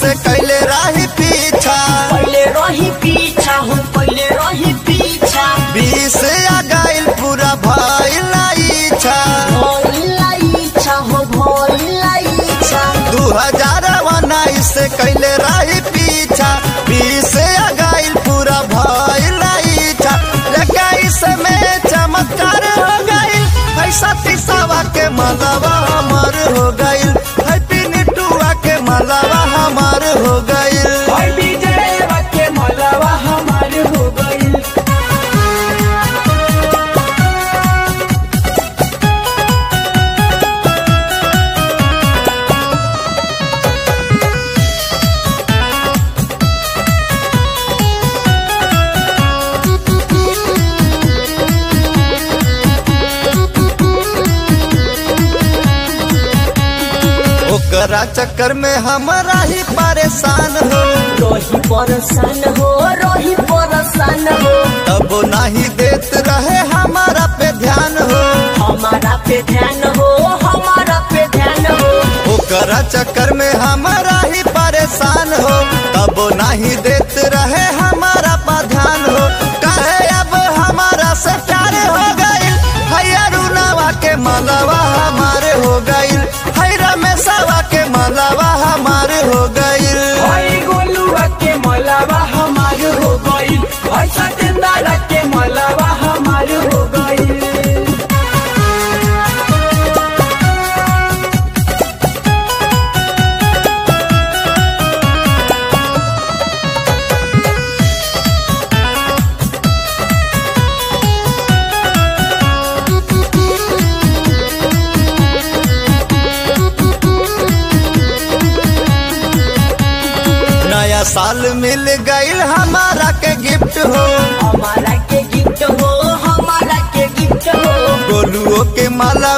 से कैले राही पीछा पहले रही पीछा हो पहले रही पीछा बीस आ गइल पूरा भइल इच्छा भइला इच्छा हो भइला इच्छा दू हजार उन्नीस से कैले राही पीछा बीस आ गइल पूरा भइल इच्छा इक्कीस में चमत्कार हो गइल पैसा तीसावा के मलबा हमार हो गइल हैप्पी निटुआ के मलबा हमार हो गइल और विजय के मलवा हमार हो गइल ओकरा चक्कर में हमारा ही परेशान हो रही परेशान हो रही परेशान हो तब नहीं देत रहे हमारा पे ध्यान हो हमारा पे ध्यान हो हमारा पे ध्यान हो ओकरा चक्कर में हमारा ही परेशान हो तब नहीं देत रहे हमारा पर ध्यान हो कहे अब हमारा से प्यार हो गइल हैया रुनावा के मलवा हमारे हो गइल है रमेशवा के मलवा हमारे हो गइल हई गोलुआ के मलवा हमार हो गइल हई सतेंद्र के मलवा हमार हो गइल नया साल मिल गइल हमारा के गिफ्ट हो हमारा के गिफ्ट हो हमारा के गिफ्ट हो गोलुओ के माला